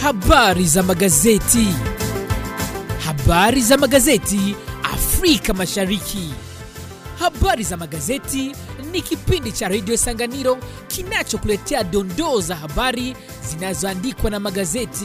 Habari za magazeti. Habari za magazeti Afrika Mashariki. Habari za magazeti ni kipindi cha redio Sanganiro kinachokuletea dondoo za habari zinazoandikwa na magazeti.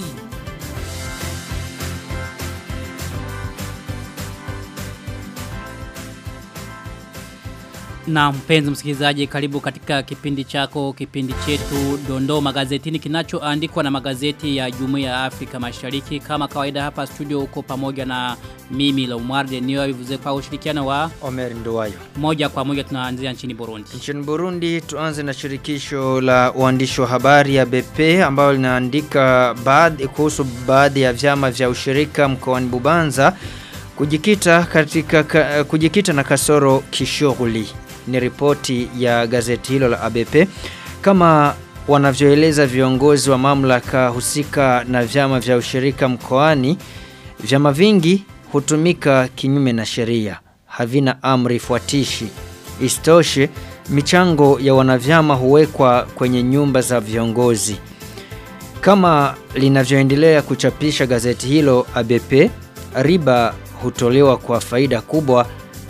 Na mpenzi msikilizaji karibu katika kipindi chako, kipindi chetu Dondoo Magazetini kinachoandikwa na magazeti ya Jumuiya ya Afrika Mashariki. Kama kawaida hapa studio uko pamoja na mimi Lomwarde niyo vivuze kwa ushirikiano wa Omer Nduwayo. moja kwa moja tunaanzia nchini Burundi. Nchini Burundi tuanze na shirikisho la uandishi wa habari ya BP ambalo linaandika baadhi kuhusu baadhi ya vyama vya ushirika mkoani Bubanza kujikita katika ka, kujikita na kasoro kishughuli ni ripoti ya gazeti hilo la ABP kama wanavyoeleza viongozi wa mamlaka husika na vyama vya ushirika mkoani vyama vingi hutumika kinyume na sheria havina amri fuatishi istoshe michango ya wanavyama huwekwa kwenye nyumba za viongozi kama linavyoendelea kuchapisha gazeti hilo ABP riba hutolewa kwa faida kubwa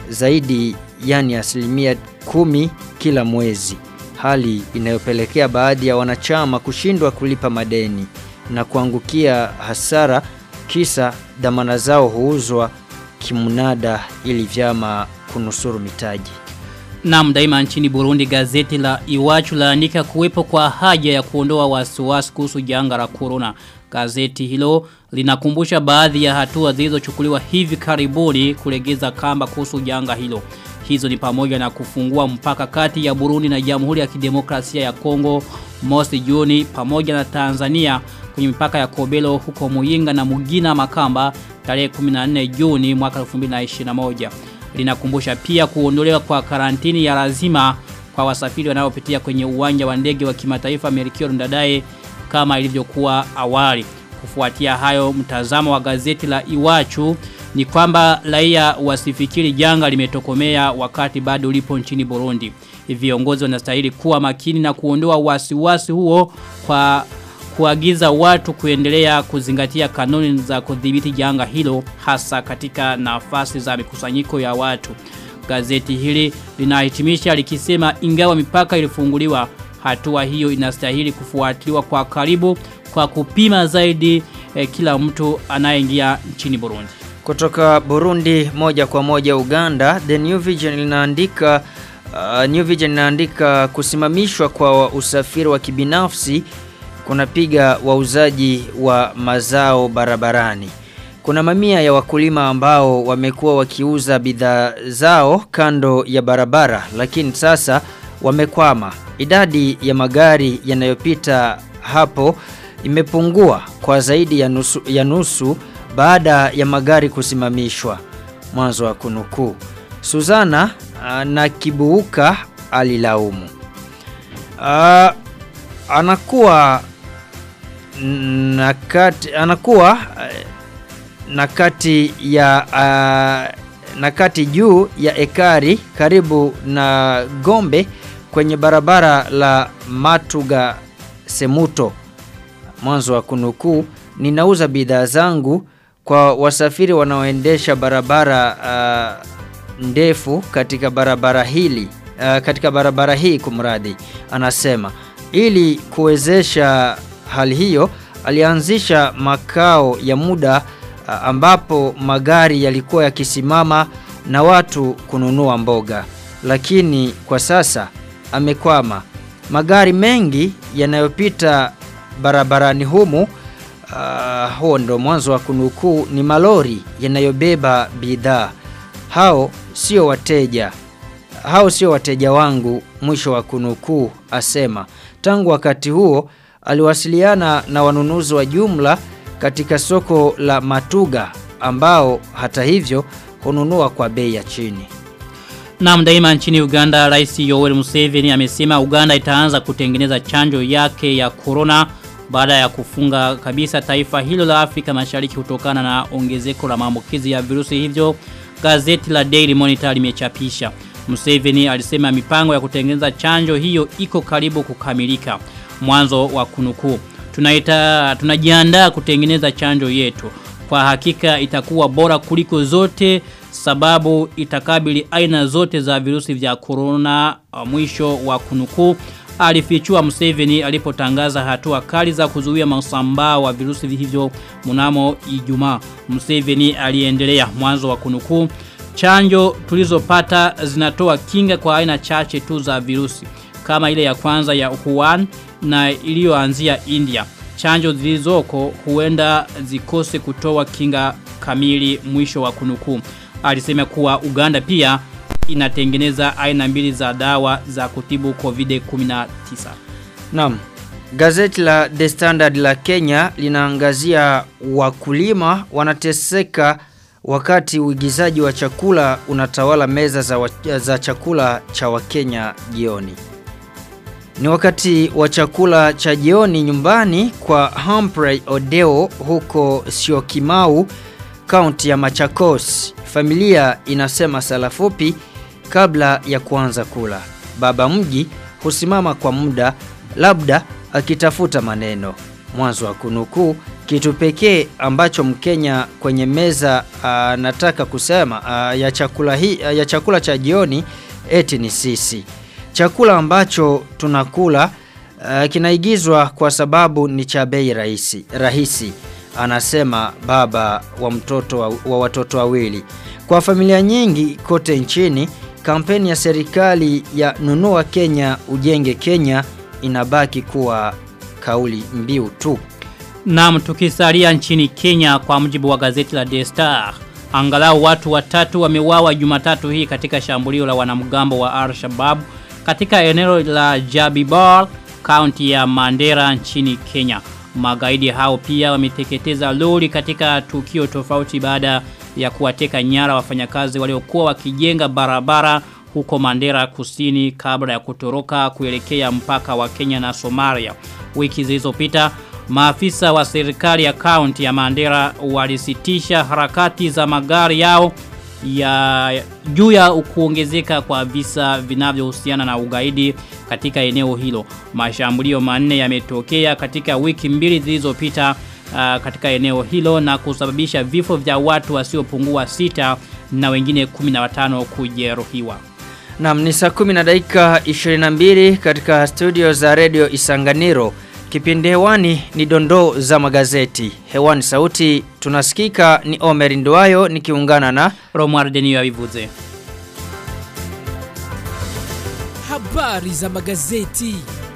zaidi yani asilimia kumi kila mwezi hali inayopelekea baadhi ya wanachama kushindwa kulipa madeni na kuangukia hasara kisa dhamana zao huuzwa kimnada ili vyama kunusuru mitaji Naam daima nchini Burundi gazeti la Iwachu laandika kuwepo kwa haja ya kuondoa wasiwasi kuhusu janga la corona. Gazeti hilo linakumbusha baadhi ya hatua zilizochukuliwa hivi karibuni kulegeza kamba kuhusu janga hilo. Hizo ni pamoja na kufungua mpaka kati ya Burundi na Jamhuri ya Kidemokrasia ya Kongo mosi Juni pamoja na Tanzania kwenye mipaka ya Kobelo huko Muyinga na Mugina Makamba tarehe 14 Juni mwaka 2021 linakumbusha pia kuondolewa kwa karantini ya lazima kwa wasafiri wanaopitia kwenye uwanja wa ndege wa kimataifa Melchior Ndadaye kama ilivyokuwa awali. Kufuatia hayo mtazamo wa gazeti la Iwachu ni kwamba raia wasifikiri janga limetokomea wakati bado lipo nchini Burundi. Viongozi wanastahili kuwa makini na kuondoa wasiwasi huo kwa kuagiza watu kuendelea kuzingatia kanuni za kudhibiti janga hilo hasa katika nafasi za mikusanyiko ya watu. Gazeti hili linahitimisha likisema ingawa mipaka ilifunguliwa hatua hiyo inastahili kufuatiliwa kwa karibu kwa kupima zaidi eh, kila mtu anayeingia nchini Burundi. Kutoka Burundi moja kwa moja Uganda, The New Vision linaandika uh, New Vision linaandika kusimamishwa kwa usafiri wa kibinafsi kunapiga wauzaji wa mazao barabarani. Kuna mamia ya wakulima ambao wamekuwa wakiuza bidhaa zao kando ya barabara lakini sasa wamekwama. Idadi ya magari yanayopita hapo imepungua kwa zaidi ya nusu, ya nusu baada ya magari kusimamishwa. Mwanzo wa kunukuu. Suzana uh, na Kibuuka alilaumu. Uh, anakuwa na kati anakuwa na kati ya uh, na kati juu ya ekari karibu na Gombe kwenye barabara la Matuga Semuto mwanzo wa kunukuu ninauza bidhaa zangu kwa wasafiri wanaoendesha barabara uh, ndefu katika barabara hili uh, katika barabara hii kumradi anasema ili kuwezesha hali hiyo alianzisha makao ya muda uh, ambapo magari yalikuwa yakisimama na watu kununua mboga lakini kwa sasa amekwama magari mengi yanayopita barabarani humu uh, huo ndo mwanzo wa kunukuu ni malori yanayobeba bidhaa hao sio wateja hao sio wateja wangu mwisho wa kunukuu asema tangu wakati huo aliwasiliana na wanunuzi wa jumla katika soko la Matuga ambao hata hivyo hununua kwa bei ya chini Na daima nchini Uganda, Rais Yoweri Museveni amesema Uganda itaanza kutengeneza chanjo yake ya corona baada ya kufunga kabisa taifa hilo la Afrika Mashariki kutokana na ongezeko la maambukizi ya virusi hivyo. Gazeti la Daily Monitor limechapisha. Museveni alisema mipango ya kutengeneza chanjo hiyo iko karibu kukamilika. Mwanzo wa kunukuu. tunaita tunajiandaa kutengeneza chanjo yetu. Kwa hakika itakuwa bora kuliko zote sababu itakabili aina zote za virusi vya corona mwisho wa kunukuu alifichua Museveni alipotangaza hatua kali za kuzuia masambao wa virusi hivyo mnamo Ijumaa. Museveni aliendelea mwanzo wa kunukuu chanjo tulizopata zinatoa kinga kwa aina chache tu za virusi kama ile ya kwanza ya Wuhan na iliyoanzia India. Chanjo zilizoko huenda zikose kutoa kinga kamili mwisho wa kunukuu. Alisema kuwa Uganda pia inatengeneza aina mbili za dawa za kutibu COVID-19. Naam. Gazeti la The Standard la Kenya linaangazia wakulima wanateseka wakati uigizaji wa chakula unatawala meza za, wa, za chakula cha Wakenya jioni. Ni wakati wa chakula cha jioni nyumbani kwa Humphrey Odeo huko Syokimau, kaunti ya Machakos. Familia inasema sala fupi kabla ya kuanza kula. Baba mji husimama kwa muda labda akitafuta maneno. Mwanzo wa kunukuu kitu pekee ambacho Mkenya kwenye meza anataka kusema a, ya chakula hii ya chakula cha jioni eti ni sisi. Chakula ambacho tunakula uh, kinaigizwa kwa sababu ni cha bei rahisi, rahisi anasema baba wa mtoto wa, wa watoto wawili. Kwa familia nyingi kote nchini, kampeni ya serikali ya nunua Kenya ujenge Kenya inabaki kuwa kauli mbiu tu. Naam tukisalia nchini Kenya kwa mujibu wa gazeti la The Star. Angalau watu watatu wameuawa Jumatatu hii katika shambulio la wanamgambo wa Al-Shabaab katika eneo la Jabibor, kaunti ya Mandera nchini Kenya. Magaidi hao pia wameteketeza lori katika tukio tofauti baada ya kuwateka nyara wafanyakazi waliokuwa wakijenga barabara huko Mandera kusini kabla ya kutoroka kuelekea mpaka wa Kenya na Somalia. Wiki zilizopita maafisa wa serikali ya kaunti ya Mandera walisitisha harakati za magari yao ya juu ya kuongezeka kwa visa vinavyohusiana na ugaidi katika eneo hilo. Mashambulio manne yametokea katika wiki mbili zilizopita uh, katika eneo hilo na kusababisha vifo vya watu wasiopungua sita na wengine 15 kujeruhiwa. Naam ni saa 10 na dakika 22 katika studio za Radio Isanganiro. Kipindi hewani ni dondoo za magazeti. Hewani sauti tunasikika ni Omer Nduwayo nikiungana na Romuald Denio Avivuze. Habari za magazeti.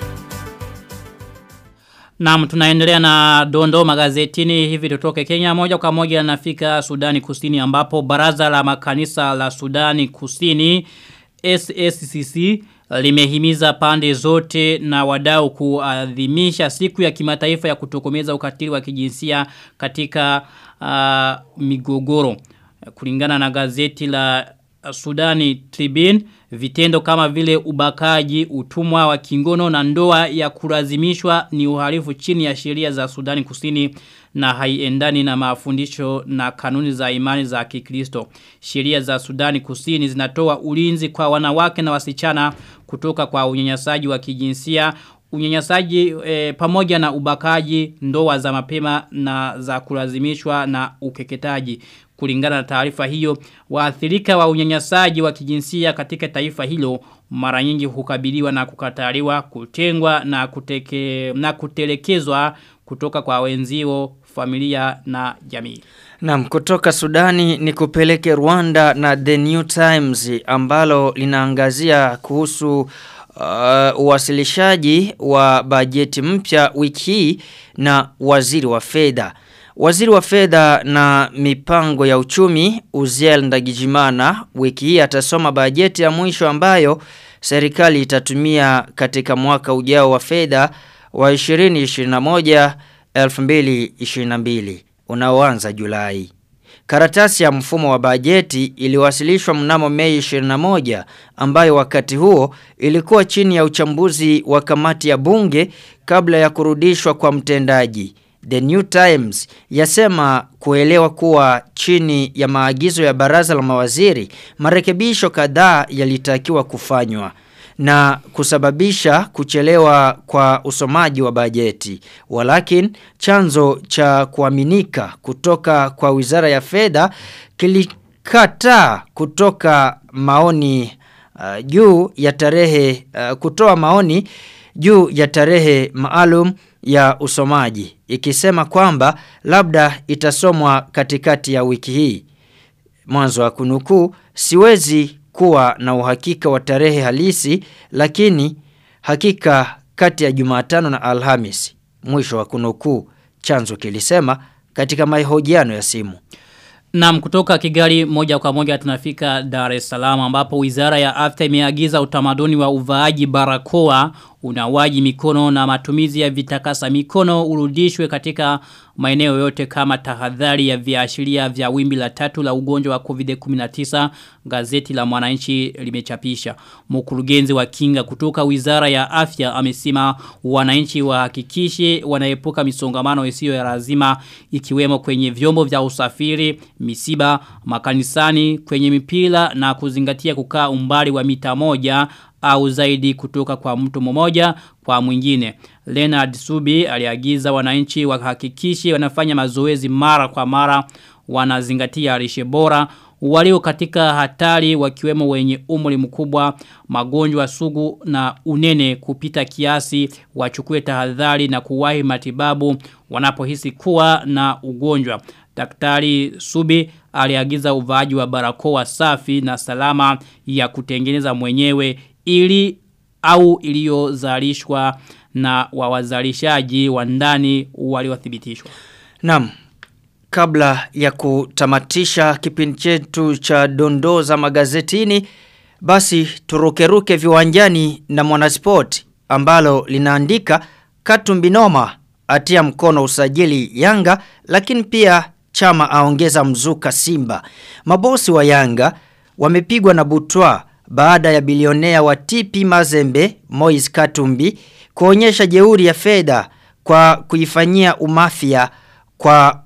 Naam tunaendelea na dondo magazetini hivi tutoke Kenya moja kwa moja nafika Sudani Kusini ambapo baraza la makanisa la Sudani Kusini SSCC limehimiza pande zote na wadau kuadhimisha siku ya kimataifa ya kutokomeza ukatili wa kijinsia katika uh, migogoro. Kulingana na gazeti la Sudani Tribune, vitendo kama vile ubakaji, utumwa wa kingono na ndoa ya kulazimishwa ni uhalifu chini ya sheria za Sudani Kusini na haiendani na mafundisho na kanuni za imani za Kikristo. Sheria za Sudani Kusini zinatoa ulinzi kwa wanawake na wasichana kutoka kwa unyanyasaji wa kijinsia, unyanyasaji e, pamoja na ubakaji, ndoa za mapema na za kulazimishwa na ukeketaji. Kulingana na taarifa hiyo, waathirika wa unyanyasaji wa kijinsia katika taifa hilo mara nyingi hukabiliwa na kukataliwa, kutengwa na, kuteke, na kutelekezwa kutoka kwa wenzio, familia na jamii. Naam, kutoka Sudani ni kupeleke Rwanda na The New Times ambalo linaangazia kuhusu uh, uwasilishaji wa bajeti mpya wiki hii na waziri wa fedha. Waziri wa fedha na mipango ya uchumi Uziel Ndagijimana wiki hii atasoma bajeti ya mwisho ambayo serikali itatumia katika mwaka ujao wa fedha wa 2021 2022 unaoanza Julai. Karatasi ya mfumo wa bajeti iliwasilishwa mnamo Mei 21 ambayo wakati huo ilikuwa chini ya uchambuzi wa kamati ya bunge kabla ya kurudishwa kwa mtendaji. The New Times yasema kuelewa kuwa chini ya maagizo ya baraza la mawaziri marekebisho kadhaa yalitakiwa kufanywa. na kusababisha kuchelewa kwa usomaji wa bajeti. Walakin chanzo cha kuaminika kutoka kwa Wizara ya Fedha kilikataa kutoka maoni uh, juu ya tarehe uh, kutoa maoni juu ya tarehe maalum ya usomaji ikisema kwamba labda itasomwa katikati ya wiki hii. Mwanzo wa kunukuu siwezi kuwa na uhakika wa tarehe halisi lakini hakika kati ya Jumatano na Alhamisi. Mwisho wa kunukuu chanzo kilisema katika mahojiano ya simu. Naam kutoka Kigali moja kwa moja tunafika Dar es Salaam ambapo Wizara ya Afya imeagiza utamaduni wa uvaaji barakoa unawaji mikono na matumizi ya vitakasa mikono urudishwe katika maeneo yote kama tahadhari ya viashiria vya wimbi la tatu la ugonjwa wa COVID-19 gazeti la mwananchi limechapisha. Mkurugenzi wa kinga kutoka Wizara ya Afya amesema wananchi wahakikishe wanaepuka misongamano isiyo ya lazima ikiwemo kwenye vyombo vya usafiri, misiba, makanisani, kwenye mipira na kuzingatia kukaa umbali wa mita moja au zaidi kutoka kwa mtu mmoja kwa mwingine. Leonard Subi aliagiza wananchi wahakikishe wanafanya mazoezi mara kwa mara wanazingatia lishe bora walio katika hatari wakiwemo wenye umri mkubwa magonjwa sugu na unene kupita kiasi wachukue tahadhari na kuwahi matibabu wanapohisi kuwa na ugonjwa. Daktari Subi aliagiza uvaaji wa barakoa safi na salama ya kutengeneza mwenyewe ili au iliyozalishwa na wawazalishaji wa ndani waliothibitishwa. Naam. Kabla ya kutamatisha kipindi chetu cha dondoo za magazetini, basi turukeruke viwanjani na mwanasport ambalo linaandika Katumbinoma atia mkono usajili Yanga lakini pia chama aongeza mzuka Simba. Mabosi wa Yanga wamepigwa na butwa baada ya bilionea wa TP Mazembe Moise Katumbi kuonyesha jeuri ya fedha kwa kuifanyia umafia kwa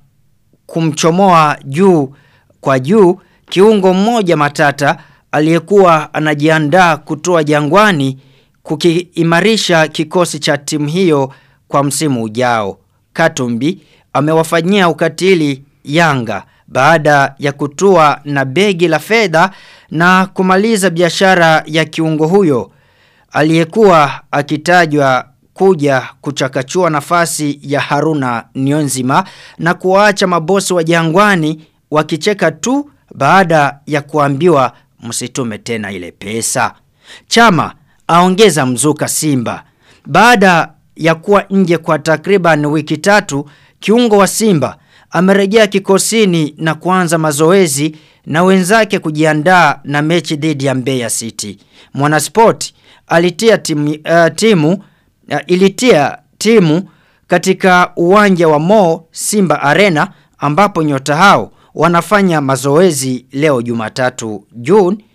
kumchomoa juu kwa juu kiungo mmoja matata aliyekuwa anajiandaa kutoa jangwani kukiimarisha kikosi cha timu hiyo kwa msimu ujao. Katumbi amewafanyia ukatili Yanga baada ya kutua na begi la fedha na kumaliza biashara ya kiungo huyo aliyekuwa akitajwa kuja kuchakachua nafasi ya Haruna Nionzima na kuwaacha mabosi wa jangwani wakicheka tu baada ya kuambiwa msitume tena ile pesa. Chama aongeza mzuka Simba. Baada ya kuwa nje kwa takriban wiki tatu, kiungo wa Simba amerejea kikosini na kuanza mazoezi na wenzake kujiandaa na mechi dhidi ya Mbeya City. Mwanasport alitia timu, uh, timu uh, ilitia timu katika uwanja wa Mo Simba Arena ambapo nyota hao wanafanya mazoezi leo Jumatatu Juni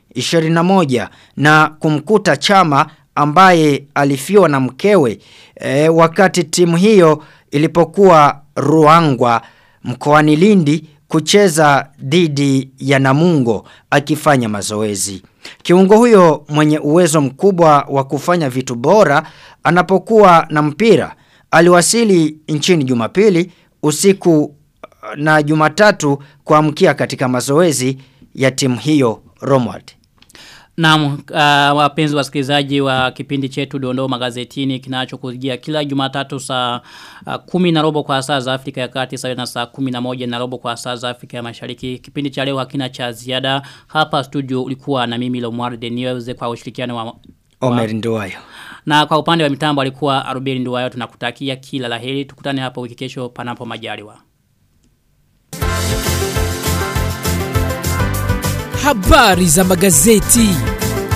21 na kumkuta Chama ambaye alifiwa na mkewe e, wakati timu hiyo ilipokuwa Ruangwa mkoani Lindi kucheza dhidi ya Namungo akifanya mazoezi. Kiungo huyo mwenye uwezo mkubwa wa kufanya vitu bora anapokuwa na mpira aliwasili nchini Jumapili usiku na Jumatatu kuamkia katika mazoezi ya timu hiyo Romwald. Naam, uh, wapenzi wasikilizaji wa kipindi chetu Dondoo magazetini kinachokujia kila Jumatatu saa uh, kumi na robo kwa saa za Afrika ya Kati sawa na saa kumi na moja na robo kwa saa za Afrika ya Mashariki. Kipindi cha leo hakina cha ziada. Hapa studio ulikuwa na mimi Lomwar Deniweze kwa ushirikiano wa Omer Nduwayo. Na kwa upande wa mitambo alikuwa Arubeli Nduwayo tunakutakia kila laheri. Tukutane hapo wiki kesho panapo majaliwa. Habari za magazeti.